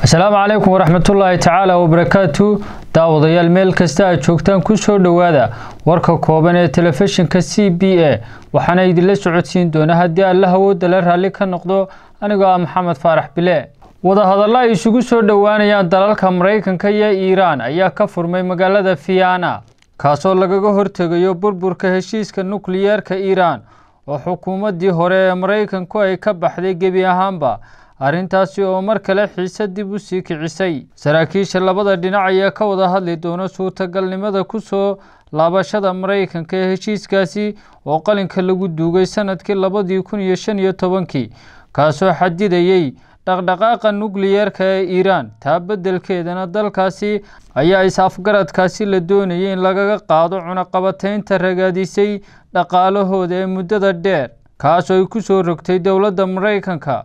asalaamu calaykum waraxmatullaahi tacaala wabarakaatu daawadayaal meel kasta aad joogtaan kusoo dhowaada warka kooban ee telefishinka c b a waxaana idinla socodsiin doona haddii alla hawooda la raalli ka noqdo anigoo ah maxamed faarax bile wadahadalla ay isugu soo dhowaanayaan dalalka maraykanka iyo iiraan ayaa ka furmay magaalada fiyana kaasoo lagaga hortegayo burburka heshiiska nukliyeerka iiraan oo xukuumaddii hore ee maraykanku ay ka baxday gebi ahaanba arrintaasi oo mar kale xiise dib u sii kicisay saraakiisha labada dhinac ayaa ka wada hadli doona suurtagalnimada ku soo laabashada maraykanka ee heshiiskaasi oo qalinka lagu duugay sanadkii labadii kun iyo shan iyo tobankii kaasoo xadidayey dhaqdhaqaaqa nukliyeerka ee iiraan taa beddelkeedana dalkaasi ayaa is-afgaradkaasi la doonayay in lagaga qaado cunaqabataynta ragaadisay dhaqaalahooda ee muddada dheer kaasoo ay ku soo rogtay dowladda maraykanka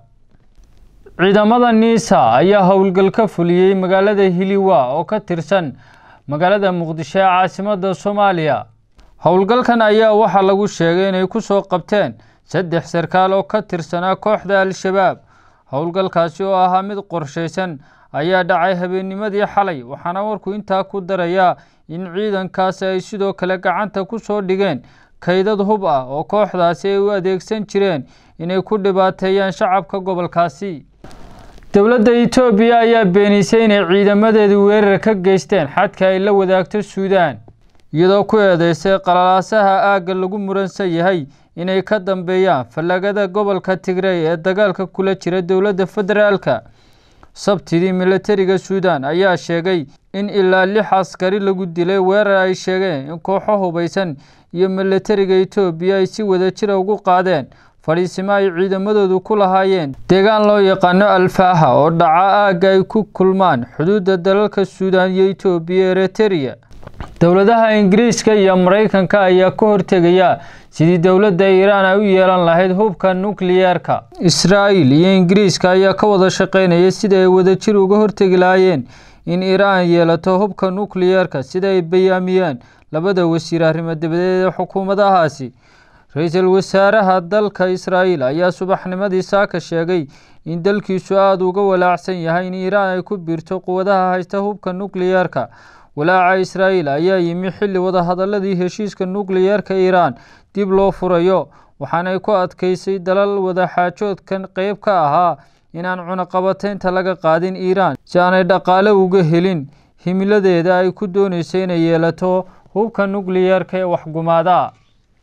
ciidamada niisa ayaa howlgal ka fuliyey magaalada hiliwa oo ka tirsan magaalada muqdisho ee caasimadda soomaaliya howlgalkan ayaa waxaa lagu sheegay inay ku soo qabteen saddex sarkaal oo ka tirsanaa kooxda al-shabaab howlgalkaasi oo ahaa mid qorshaysan ayaa dhacay habeennimadii xalay waxaana warku intaa ku darayaa in ciidankaasi ay sidoo kale gacanta ku soo dhigeen kaydad hub ah oo kooxdaasi ay u adeegsan jireen inay ku dhibaateeyaan shacabka gobolkaasi dowladda etoobiya ayaa beenisay inay ciidamadeedu weerar ka geysteen xadka ay la wadaagto suudaan iyadoo ku eedeysay qalalaasaha aagga lagu muransan yahay inay ka dambeeyaan fallagada gobolka tigrey ee dagaalka kula jira dowladda federaalka sabtidii milatariga suudaan ayaa sheegay in ilaa lix askari lagu dilay weerar ay sheegeen in kooxo hubaysan iyo milatariga etoobiya ay si wada jira ugu qaadeen fadhiisimo ay ciidamadoodu ku lahaayeen deegaan loo yaqaano alfaaha oo dhaca aagga ay ku kulmaan xuduudda dalalka suudaan iyo etoobiya ereteriya dowladaha ingiriiska iyo maraykanka ayaa ka hortegaya sidii dowladda iiraan ay u yeelan lahayd hubka nukliyeerka israa'iil iyo ingiriiska ayaa ka wada shaqaynaya sida ay wadajir uga hortegi lahaayeen in iiraan yeelato hubka nukliyeerka sida ay bayaamiyeen labada wasiir arrimo dabadeed ee xukuumadahaasi ra-iisul wasaaraha dalka israa'iil ayaa subaxnimadii saaka sheegay in dalkiisu aada uga walaacsan yahay in iiraan ay ku biirto quwadaha haysta hubka nukliyeerka walaaca israa'iil ayaa yimi xilli wadahadaladii heshiiska nukliyeerka iiraan dib loo furayo waxaanay ku adkaysay dalal wadaxaajoodkan qeyb ka ahaa inaan cunaqabataynta laga qaadin iiraan si aanay dhaqaale uga helin himiladeeda ay ku doonayso inay yeelato hubka nukliyeerka ee waxgumaada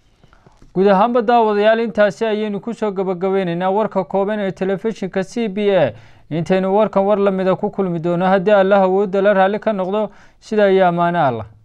guud ahaanba daawadayaal intaasi ayaynu kusoo gabagabeyneynaa warka kooban ee telefishinka c b a intaynu warkan war lamida ku kulmi doono haddii allah awoodda la raalli ka noqdo sida iyo ammaano allah